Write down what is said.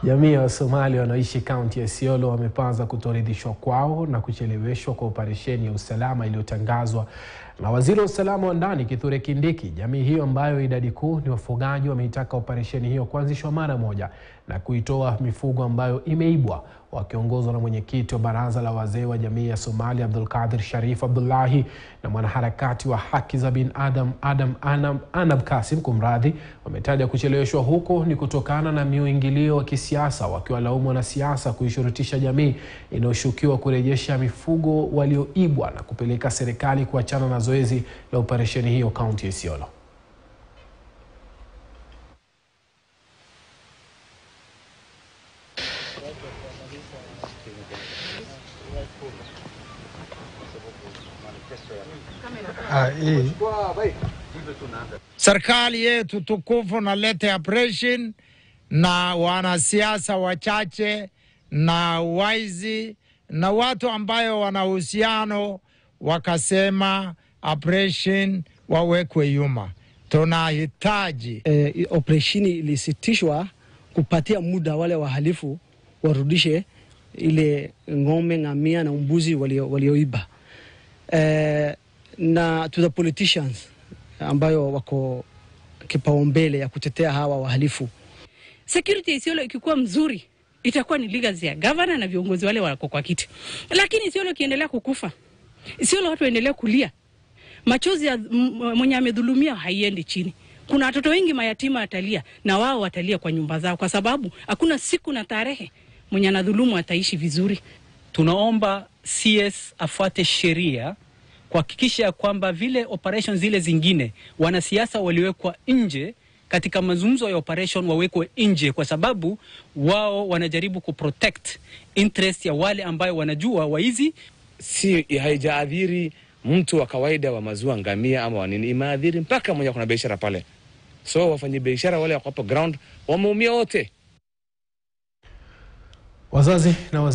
Jamii ya Wasomali wanaoishi kaunti ya Isiolo wamepaza kutoridhishwa kwao na kucheleweshwa kwa operesheni ya usalama iliyotangazwa na waziri wa usalama wa ndani Kithure Kindiki. Jamii hiyo ambayo idadi kuu ni wafugaji wameitaka operesheni hiyo kuanzishwa mara moja na kuitoa mifugo ambayo imeibwa. Wakiongozwa na mwenyekiti wa baraza la wazee wa jamii ya Somali Abdul Qadir Sharif Abdullahi na mwanaharakati wa haki za binadamu Adam Anab, Anab Kasim kumradhi, wametaja kucheleweshwa huko ni kutokana na miingilio wa kisiasa, wakiwalaumu wanasiasa kuishurutisha jamii inayoshukiwa kurejesha mifugo walioibwa na kupeleka serikali kuachana na zoezi la operesheni hiyo kaunti ya Isiolo. Ah, hii serikali yetu tukufu na lete operation na wanasiasa wachache na waizi na watu ambayo wana uhusiano wakasema operation wawekwe yuma. Tunahitaji eh, operesheni ilisitishwa kupatia muda wale wahalifu warudishe ile ng'ombe, ngamia na mbuzi walio- walioiba eh, na to the politicians ambayo wako kipaumbele ya kutetea hawa wahalifu. security ya Isiolo ikikuwa mzuri itakuwa ni legacy ya governor na viongozi wale wako kwa kiti, lakini Isiolo ikiendelea kukufa, Isiolo watu waendelea kulia, machozi ya m- mwenye amedhulumia haiendi chini. Kuna watoto wengi mayatima watalia, na wao watalia kwa nyumba zao, kwa sababu hakuna siku na tarehe mwenye anadhulumu ataishi vizuri. tunaomba CS afuate sheria kuhakikisha ya kwamba vile operation zile zingine wanasiasa waliwekwa nje katika mazungumzo ya operation wawekwe nje, kwa sababu wao wanajaribu kuprotect interest ya wale ambayo wanajua waizi si haijaadhiri mtu wa kawaida wa maziwa ngamia ama wanini, imeadhiri mpaka mwenye kuna biashara pale. So wafanya biashara wale wako hapo ground wameumia wote. Wazazi na wazazi